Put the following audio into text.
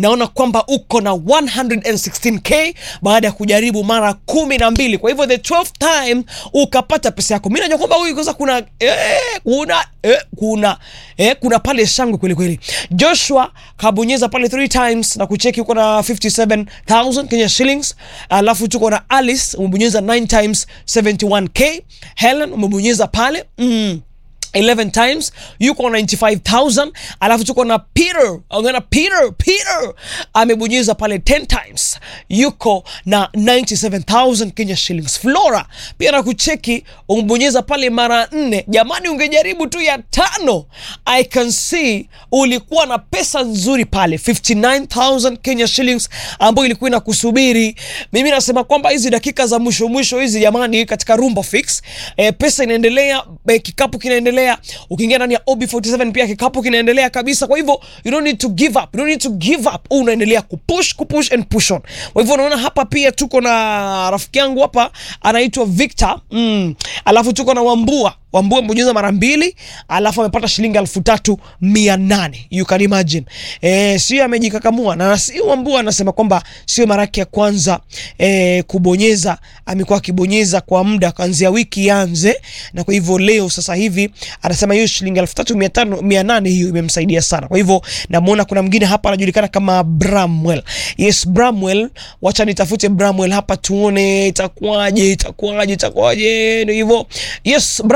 naona kwamba uko na 116k baada ya kujaribu mara kumi na mbili kwa hivyo the 12th time ukapata pesa yako mi najua kwamba huyu kwanza kuna eh, kuna eh, kuna eh, kuna pale shangwe kweli kweli joshua kabonyeza pale 3 times na kucheki uko na 57000 kenya shillings alafu tuko na alice umebonyeza 9 times 71k helen umebonyeza pale mm. 11 times yuko na 95000 alafu tuko na peter ongana peter peter amebonyeza pale 10 times yuko na 97000 kenya shillings flora pia na kucheki umebonyeza pale mara nne jamani ungejaribu tu ya tano i can see ulikuwa na pesa nzuri pale 59000 kenya shillings ambayo ilikuwa inakusubiri mimi nasema kwamba hizi dakika za mwisho mwisho hizi jamani katika rumba fix e, pesa inaendelea e, kikapu kinaendelea ukiingia ndani ya ob47 pia kikapu kinaendelea kabisa kwa hivyo you don't need to give up you don't need to give up Huu unaendelea kupush kupush and push on kwa hivyo unaona hapa pia tuko na rafiki yangu hapa anaitwa victor mm. alafu tuko na wambua wambua amebonyeza mara mbili alafu amepata shilingi elfu tatu mia nane you can imagine e, sio amejikakamua na si wambua anasema kwamba sio mara yake ya kwanza e, kubonyeza amekuwa akibonyeza kwa muda kuanzia wiki ianze na kwa hivyo leo sasa hivi anasema hiyo shilingi elfu tatu mia tano mia nane hiyo imemsaidia sana kwa hivyo namwona kuna mwingine hapa anajulikana kama bramwell yes bramwell wacha nitafute bramwell hapa tuone itakuwaje itakuwaje itakuwaje ndio hivyo yes Bram